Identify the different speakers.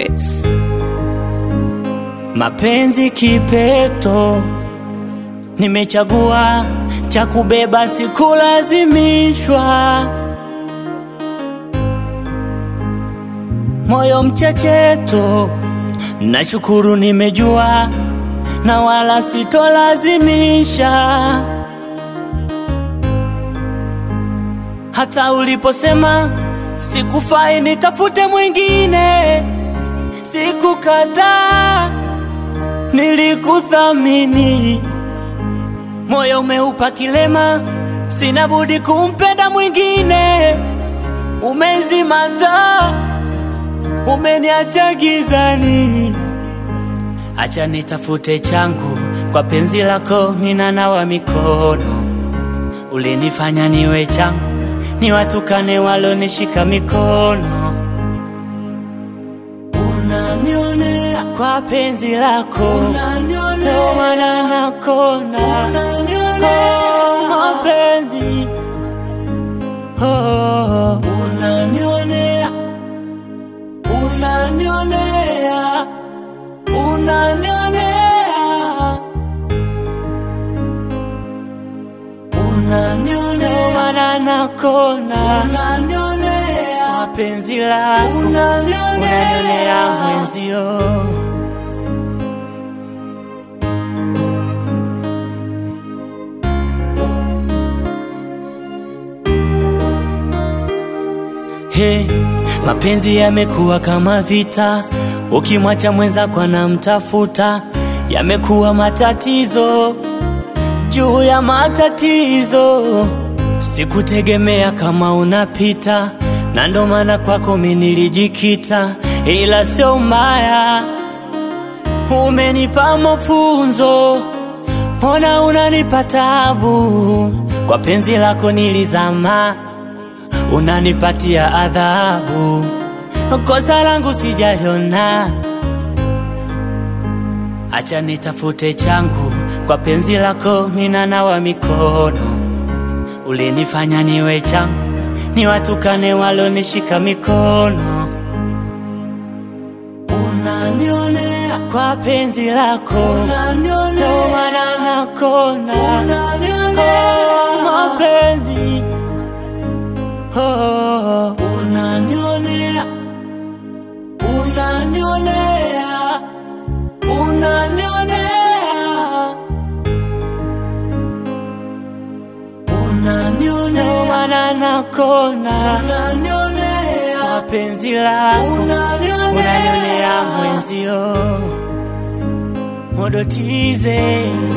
Speaker 1: Records.
Speaker 2: Mapenzi kipeto, nimechagua cha kubeba, sikulazimishwa. Moyo mchecheto, nashukuru nimejua, na wala sitolazimisha. Hata uliposema sikufai, nitafute mwingine, sikukataa nilikuthamini, moyo umeupa kilema, sina budi kumpenda mwingine. Umezima taa, umeniacha gizani, acha nitafute changu kwa penzi lako, mina nawa mikono. Ulinifanya niwe changu, niwatukane walonishika mikono unanionea kwa penzi lako, ndo maana nakona kwa mapenzi oh, unanionea, unanionea, unanionea, unanionea, maana nakona kwa penzi lako, unanionea mwenzio. He, mapenzi yamekuwa kama vita, ukimwacha mwenzako anamtafuta, yamekuwa matatizo juu ya matatizo. Sikutegemea kama unapita, na ndo maana kwako mimi nilijikita, ila sio mbaya, umenipa mafunzo, mbona unanipa tabu? Kwa penzi lako nilizama unanipatia adhabu, kosa langu sijaliona, acha nitafute changu kwa penzi lako, mina nawa mikono. Ulinifanya niwe changu, niwatukane walonishika mikono. Unanionea kwa penzi lako, ndo maana nakona kwa mapenzi Oh, unanionea, unanionea, unanionea, unanionea, maana nakona kwa penzi lako, unanionea mwenzio, modotize